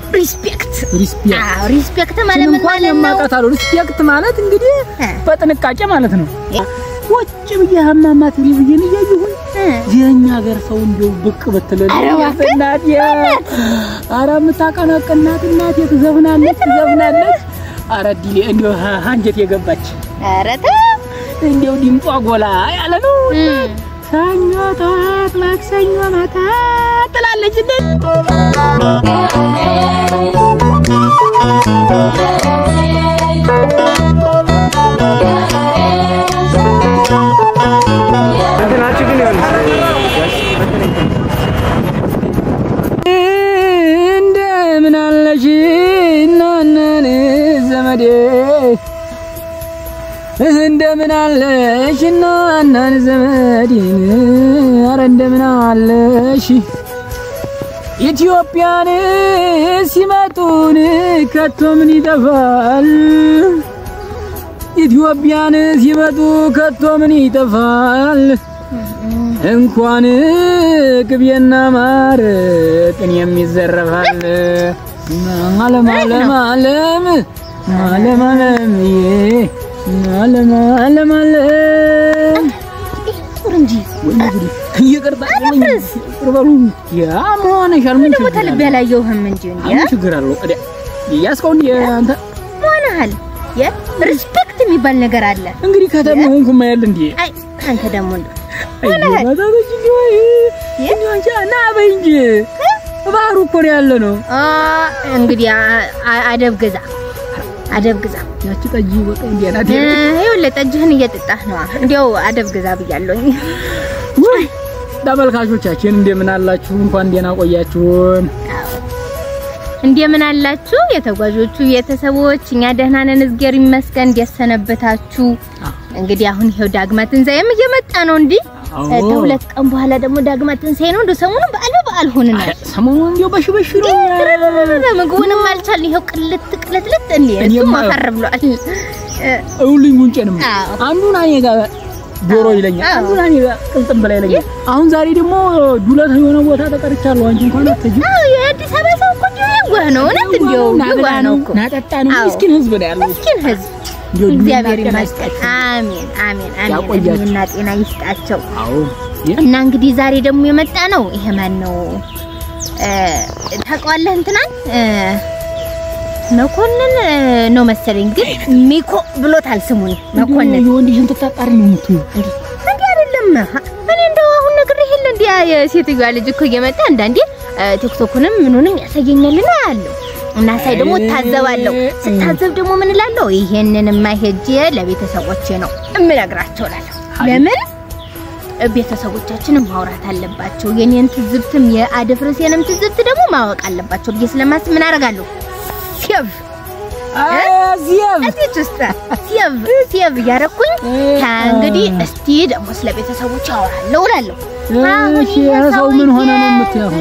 ሪስፔክት ሪስፔክት አዎ ሪስፔክት ማለት ምን እንኳን ማለት ነው? የማውቃታለሁ። ሪስፔክት ማለት እንግዲህ እ። በጥንቃቄ ማለት ነው። እ። ቁጭ ብዬ ሀማማት ብዬ ብዬን እያየሁኝ እ። የኛ ሀገር ሰው እንዲያው ብቅ ብትልል ኧረ እባክህ፣ እናቴ ኧረ የምታቀነቅናት እናቴ ትዘፍናለች ትዘፍናለች። ኧረ ዲሌ እንዲያው ሀ- አንጀት የገባች ኧረ ተው። እንዲያው ድምጧ ጎላ ያለ ነው። እ። ሰኞ ጠዋት ማክሰኞ ማታ ትላለች እንዴ እንትናችሁ ግን ይሆን እንደምን አለሽ እናነን ዘመዴ እንደምን አለሽ እናነን ዘመዴን አረ እንደምን አለሽ ኢትዮጵያን ሲመጡን ከቶ ምን ይጠፋል ኢትዮጵያን ሲመጡ ከቶ ምን ይጠፋል እንኳን ቅቤና ማር ቅኔም ይዘረፋል። ዓለም ዓለም ዓለም ዓለም ዓለም ዓለም ዓለም ዓለም ዙር እንጂ ይቅርታ አፍርስ። ቅርበሉ ያ መሆንሻል ምን ደግሞ ችግር ተልቤ አለው? ያላየሁህም እንጂ እንዴ ምን ችግር አለው? እዲያ ያስከው እንዴ አንተ ሆነሃል። የሪስፔክት የሚባል ነገር አለ። እንግዲህ ከተማ ሆንኩ ማያል እንዴ አይ አንተ ደግሞ እንደ አይ ማታቶች እንዴ ወይ እንዴ አንቺ ና በይ እንጂ ባህሩ እኮ ነው ያለ ነው አ እንግዲህ አ- አ- አደብ ግዛ፣ አደብ ግዛ። ያቺ ጠጅ በቃ እንዴ ናት እ፣ ይኸውልህ ጠጅህን እየጠጣህ ነዋ። እንዲያው አደብ ግዛ ብያለሁኝ። ውይ ተመልካቾቻችን እንደምን አላችሁ? እንኳን ደህና ቆያችሁን። እንደምን አላችሁ የተጓዦቹ ቤተሰቦች? እኛ ደህና ነን፣ እዝጌር ይመስገን። እንዴት ሰነበታችሁ? እንግዲህ አሁን ይሄው ዳግማ ትንሣኤም እየመጣ ነው። እንዲህ አዎ። ከሁለት ቀን በኋላ ደግሞ ዳግማ ትንሣኤ ነው። እንደው ሰሞኑን በዓል በዓል ሆንናል። ሰሞኑን እንዲያው በሽ በሽ ነው። ምግቡንም አልቻልን። ይኸው ቅልት ቅልትልት እንዴ እሱ እኔማ- ማፈር ብሏል። እ፣ እውልኝ ጉንጬንም አዎ። አንዱን እኔ ጋር ዶሮ ይለኛል፣ አዎ። አንዱን እኔ ጋር ቅልጥም በላይ ይለኛል። አሁን ዛሬ ደግሞ ዱለት የሆነ ቦታ ተቀርቻለሁ። አንቺ እንኳን አትሄጂም። አዎ የአዲስ አበባ ሰው እኮ እንዲሁ የዋህ ነው። እውነት እንዲሁ የዋህ ነው እኮ ናጠጣ ነው። አዎ። ምስኪን ህዝብ ነው ያለው። ምስኪን ህዝብ እንዲያው እግዚአብሔር ጤና ይመስገን። ይስጣችሁ። አሜን አሜን አሜን። ያቆያችሁ። እድሜና ጤና ይስጣቸው። አዎ የ- እና እንግዲህ ዛሬ ደግሞ የመጣ ነው ይሄ ማን ነው እ፣ ታውቀዋለህ? እንትናን እ፣ መኮንን እ፣ ነው መሰለኝ፣ ግን ሚኮ ብሎታል ስሙን መኮንን። እንዲያው የወንድሽን ትታጣሪ ነው የምትይው። እንዲህ አይደለም። እኔ እንደው አሁን ነግሬህ የለ እንዲያ የሴትዮዋ ልጅ እኮ እየመጣ አንዳንዴ እ፣ ቲክቶኩንም ምኑንም ያሳየኛልና ያለው እና ሳይ ደግሞ እታዘባለሁ። ስታዘብ ደግሞ ምን እላለሁ? ይሄንንማ ሄጄ ለቤተሰቦቼ ነው እምነግራቸው እላለሁ። ለምን ቤተሰቦቻችንም ማውራት አለባቸው። የኔን ትዝብትም የአደፍርሴንም ትዝብት ደግሞ ማወቅ አለባቸው ብዬ ስለማስብ ምን አደርጋለሁ? ሴቭ እዚያም እዚች ውስጥ ሴቭ ሴቭ እያደረኩኝ ከእንግዲህ እስቲ ደግሞ ስለ ቤተሰቦች አወራለሁ እላለሁ። አሁን እሺ ይሄ ሰው ምን ሆነ ነው ሰውዬ- የምትያው?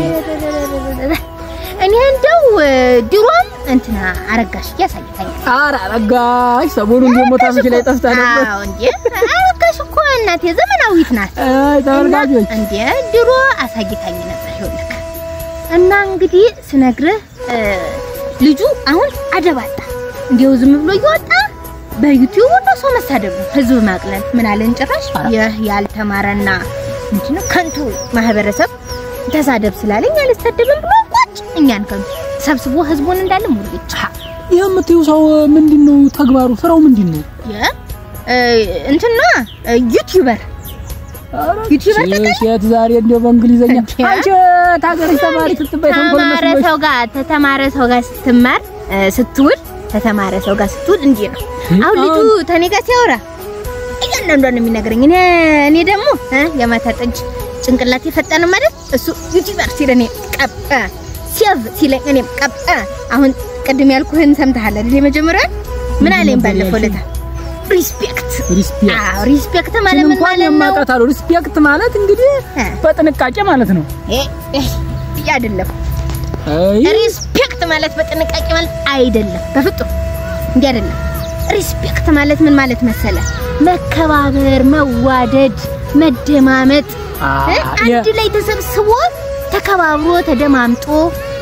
እኔ እንደው ድሮም እንትና አረጋሽ እያሳይታኛል። ኧረ አረጋሽ ሰሞኑን ደግሞ ታምሽ ላይ ጠፍታ ነበር። አዎ እንዴ አረጋሽ እኮ እናቴ ዘመናዊት ናት። አይ ተመልካቾች እንዴ ድሮ አሳይታኝ ነበር ይኸውልህ። እና እንግዲህ ስነግርህ እ፣ ልጁ አሁን አደባጣ እንዲያው ዝም ብሎ እየወጣ በዩቲዩብ ሁሉ ሰው መሳደብ ነው፣ ህዝብ ማቅለል ምን አለን ጭራሽ ይህ ያልተማረና ምንድነው ከንቱ ማህበረሰብ ተሳደብ ስላለኝ አልሳደብም ብሎ ቁጭ እኛን ከንቱ ሰብስቦ ህዝቡን እንዳለ ሙልጭ ይህ የምትይው ሰው ምንድን ነው ተግባሩ? ስራው ምንድን ነው? የ እ፣ እንትና እ፣ ዩቲዩበር ዩቲዩበር ሴት ሴት ዛሬ እንደው በእንግሊዘኛ እንዴ? አንቺ ታገሪ ተማሪ ስትባይ ተንኮል ተማረ መስሎሽ ሰው ጋር ተተማረ ሰው ጋር ስትማር እ፣ ስትውል ተተማረ ሰው ጋር ስትውል እንዲህ ነው። አሁን ልጁ ተኔ ጋር ሲያወራ እያንዳንዷን ነው የሚነግረኝ። እኔ እኔ ደግሞ እ፣ የማታ ጠጅ ጭንቅላት የፈጠነ ማለት እሱ ዩቲዩበር ሲል እኔ ቀብ እ፣ ሴቭ ሲለኝ እኔም ቀብ እ። አሁን ቅድም ያልኩህን ሰምተሃል አይደል? የመጀመሪያው ምን አለኝ ባለፈው ለታ ሪስፔክት ሪስፔክት አዎ ሪስፔክት ማለት ምን እንኳን ማለት ነው? የማውቃታለሁ። ሪስፔክት ማለት እንግዲህ እ፣ በጥንቃቄ ማለት ነው። እ፣ እ፣ ይህ አይደለም አይ ሪስፔክት ማለት በጥንቃቄ ማለት አይደለም፣ በፍጡም እንዲህ አይደለም። ሪስፔክት ማለት ምን ማለት መሰለ? መከባበር፣ መዋደድ፣ መደማመጥ አ- እ? አንድ ላይ ተሰብስቦ ተከባብሮ ተደማምጦ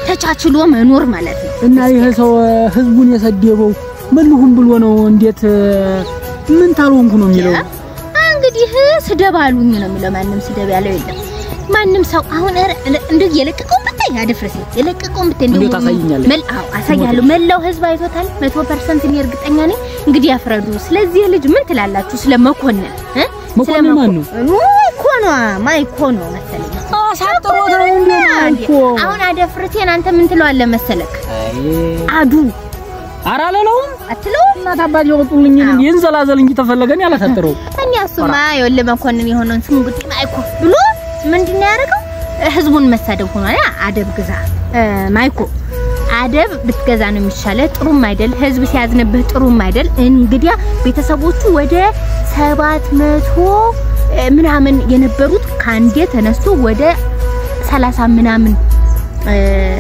ተቻችሎ መኖር ማለት ነው። እና ይሄ ሰው ህዝቡን የሰደበው መልሁም ብሎ ነው። እንዴት ምን ታልሆንኩ ነው የሚለው? እንግዲህ ስደብ አሉኝ ነው የሚለው። ማንም ስደብ ያለው የለም። ማንም ሰው አሁን ኧረ እንደው የለቀቀውን ብታይ አደፍረስ የለቀቀውን ብታይ እንዴት ታሳይኛለህ? መል አዎ አሳያለሁ። መላው ህዝብ አይቶታል። 100% እኔ እርግጠኛ ነኝ። እንግዲህ ያፍረዱ። ስለዚህ ልጅ ምን ትላላችሁ? ስለ መኮንን እ መኮንን ማን ነው? ማይኮኗ ማይኮኗ መሰለኝ አሳጥሮት ነው እንዴ? ማይኮ አሁን አደፍርቴን አንተ ምን ትለዋለህ መሰለክ? አይ አዱ ኧረ አላለውም። አትለውም? እናት አባት የወጡልኝ አዎ። ይንዘላዘል እንጂ ተፈለገን ያላሳጥረው እኛ እሱማ የወለ መኮንን የሆነውን ስም እንግዲህ ማይኮ ብሎ ምንድን ነው ያደረገው? ህዝቡን መሳደብ ሆኗል። ያ አደብ ግዛ እ፣ ማይኮ አደብ ብትገዛ ነው የሚሻለ። ጥሩም አይደል ህዝብ ሲያዝንብህ ጥሩም አይደል። እንግዲያ ቤተሰቦቹ ወደ ሰባት መቶ እ፣ ምናምን የነበሩት ከአንዴ ተነስቶ ወደ ሰላሳ ምናምን እ፣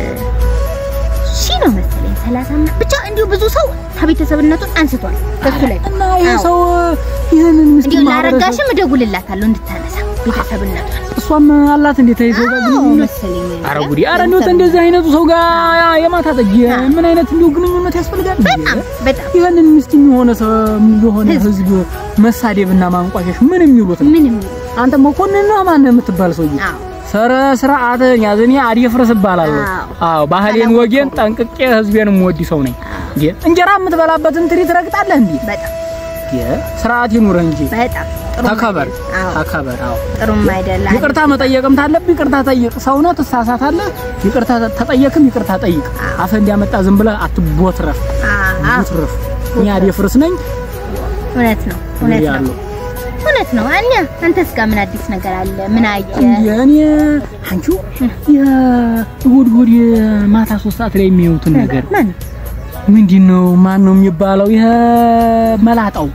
ሺህ ነው መሰለኝ ሰላሳ ምናምን ብቻ እንዲሁ ብዙ ሰው ከቤተሰብነቱን አንስቷል ከሱ ላይ እና ይሄ አዎ። ሰው ይህንን እንዲሁ ምስኪን ማህበረሰብ ላረጋሽም እደውልላታለሁ እንድታነሳ ቤተሰብነቷን እሷም አላት እንዴት ይዞ ጋር ግንኙነት መሰለኝ አረ ጉዲ! አረ እንደው እንደዚህ አይነቱ ሰው ጋር የማታ ጠጅ ምን አይነት እንደው ግንኙነት ያስፈልጋል? በጣም በጣም ይህንን ምስኪን የሆነ ሰው የሆነ ህዝብ መሳደብና ማንቋሸሽ ምን የሚሉት ነው? ምንም አንተ መኮንን ነው ማን የምትባል ሰውዬ አዎ ሰረ ስርዓትን ያዝ። እኔ አዲፍረስ እባላለሁ። አዎ። አዎ ባህሌን ወጌን ጠንቅቄ ህዝቤን የምወድ ሰው ነኝ። እንዴ እንጀራ የምትበላበትን ትሪ ትረግጣለህ እንዴ? በጣም እንዴ ስርዓት ይኑርህ እንጂ በጣም ጥሩ ተከበር፣ አዎ ተከበር። አዎ ጥሩም አይደለም ይቅርታ መጠየቅም ታለብህ ይቅርታ ጠይቅ። ሰው ነው ትሳሳታለህ። ይቅርታ ተጠየቅም ይቅርታ ጠይቅ። አፈ እንዲያመጣ ዝም ብለህ አትቦትረፍ፣ አዎ ቦትረፍ። እኔ አዲፍርስ ነኝ እውነት ነው እውነት ነው ያለው እውነት ነው አኛ አንተስ ጋር ምን አዲስ ነገር አለ ምን አየህ እኔ አንቺው የእሑድ እሑድ ማታ ሶስት ሰዓት ላይ የሚያዩትን ነገር ማን ምንድን ነው? ማን ነው የሚባለው? ይሄ መላጣው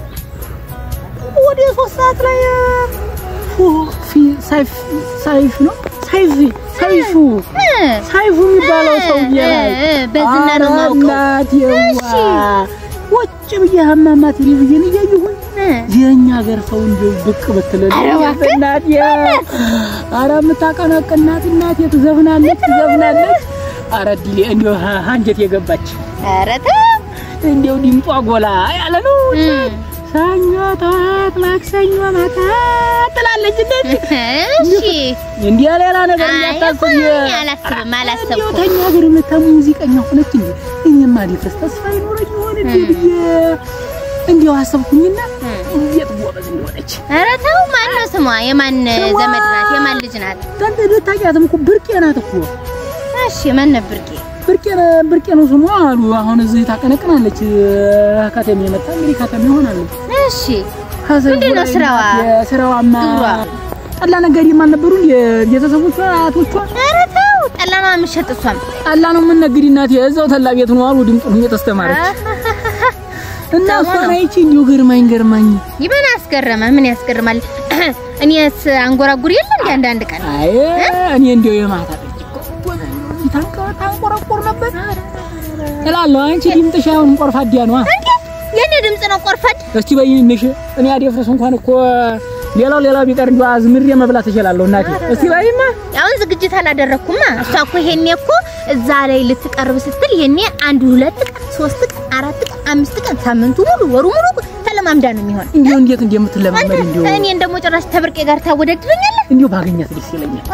ወደ ሶስት ሰዓት ላይ ፉ ፊ ሳይፍ ሳይፍ ነው ሳይፍ ሳይፉ እ፣ ሳይፉ የሚባለው ሰውዬ እ፣ ላይ እ፣ በዝና ነው ኧረ የማውቀው። እናቴዋ እሺ። ወጭ ብዬ ሀማማ ቴሌቪዥን እያየሁኝ እ፣ የኛ ሀገር ሰው እንደው ብቅ ብትልልኝ ኧረ እባክህ፣ እናቴ ኧረ የምታቀናቅናት እናቴ ትዘፍናለች ትዘፍናለች ኧረ ዲሌ እንዲያው ሀ- አንጀት የገባች ኧረ ተው እንዲያው ድምጧ ጎላ ያለ ነው እ፣ ሰኞ ጠዋት ማክሰኞ ማታ ትላለች እንደዚህ እሺ እንዲያ ሌላ ነገር አይ እንዳታስብ እኮ እኔ አላስብም እንዲያው አላሰብኩም ተኛ ሀገር መታ ሙዚቀኛ ሆነች እንዴ እኔማ ሊፍረስ ተስፋ ይኖረኝ ይሆን እንዴ ብዬ እንዲያው አሰብኩኝና እንዴት ጎበዝ እንደሆነች ኧረ ተው ማን ነው ስሟ የማን ስሟ- ዘመድ ናት የማን ልጅ ናት ታንተ ልታውቂያትም እኮ ብርቄ ናት እኮ እሺ ማን ነበር ጌ ብርቄ ብርቄ ነው ስሟ አሉ። አሁን እዚህ ታቀነቅናለች። ከተሜ የመጣ እንግዲህ ከተሜ ሆናለች። እሺ ምንድን ነው ስራዋ? ስራዋማ ግብሯ? ጠላ ነጋዴም አልነበሩ ቤተሰቦቿ አያቶቿ ኧረ ተው ጠላ ነው የምትሸጥ እሷም ጠላ ነው የምንነግድ እናቴ እዛው ተላ ቤት ነው አሉ። ድምጡን እየተስተማረች እና ጥሩ እሷን ነው። አይቼ እንዲሁ ገርማኝ ገርማኝ ይበን አስገረመ ምን ያስገርማል እኔስ አንጎራጉር የለ እንደ አንዳንድ ቀን አይ እኔ እንዲያው የማታ ጠጅ እኮ ታንቀ- ታንቆረቆር ነበር እላለሁ። አንቺ ድምጥሽ አሁን ቆርፋዲያ ነዋ። እንዴ የኔ ድምጽ ነው ቆርፈድ እስቲ በይንሽ እኔ አደፍርስ እንኳን እኮ ሌላው ሌላው ቢቀር እንዲሁ አዝምሬ መብላት እችላለሁ እናቴ። እስቲ በይማ አሁን ዝግጅት አላደረኩማ እሷ እኮ ይሄኔ እኮ እዛ ላይ ልትቀርብ ስትል ይሄኔ አንድ ሁለት ቀን ሶስት ቀን አራት ቀን አምስት ቀን ሳምንቱ ሙሉ ወሩ ሙሉ ተለማምዳ ነው የሚሆን እንዲሁ እንዴት እንደምትለማመድ እንዲሁ እኔን ደግሞ ጭራሽ ተብርቄ ጋር ታወዳድረኛለህ እንዲሁ ባገኛት ደስ ይለኛል።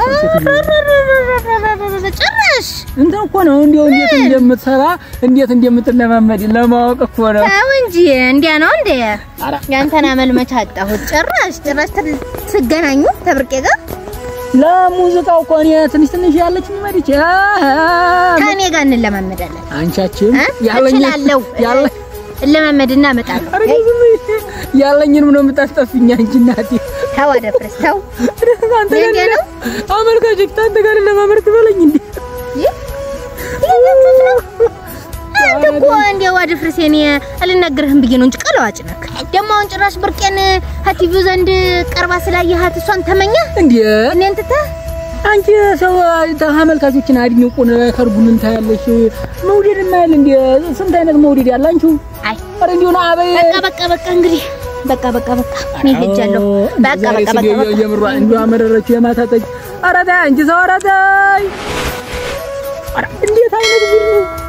ጭራሽ እንትን እኮ ነው እንዲሁ እንዴት እንደምትሰራ እንዴት እንደምትለማመድ ለማወቅ እኮ ነው። ተው እንጂ እንዲያ ነው እንደ ኧረ ያንተን አመል መች አጣሁት ጭራሽ ጭራሽ ት- ትገናኙ ተብርቄ ጋር ለሙዚቃው እኮ እኔ ትንሽ ትንሽ ያለች ሚመድች ከእኔ ጋር እንለማመዳለን አንቻችን እ? ያለኝ እችላለሁ ያለ እለማመድና እመጣለሁ ኧረ ዝም በይ። ያለኝንም ነው የምታስጠፊኝ አንቺ እናቴ። ተው አደፍርስ ተው አንተ ጋር እንዴት ነው? አመልካቾች አንተ ጋር ለማመር ትበለኝ እንዴ? ይህ እያያችሁት ነው አንተ እኮ እንዲያው አደፍርስ እኔ አልናገርህም ብዬ ነው እንጂ ቀለዋጭ ነክ ደግሞ አሁን ጭራሽ ብርቄን ሀቲቪው ዘንድ ቀርባ ስላየሃት እሷን ተመኛ እንዴ እኔን ትተህ አንቺ ሰው ተመልካቾችን አድንቁን ከርቡን ታያለሽ። መውደድ ማያል እንዴ ስንት አይነት መውደድ ያለ አንቺ አይ ኧረ እንዲሁ ነው አበይ በቃ በቃ በቃ እንግዲህ በቃ በቃ በቃ እኔ ሄጃለሁ በቃ ዛሬ በቃ በቃ ስገ- በቃ የምሯ እንዲሁ አመረረችው የማታ ጠጅ። ኧረ ተይ አንቺ ሰው ኧረ ተይ ኧረ እንዴት አይነት ጉድ ነው!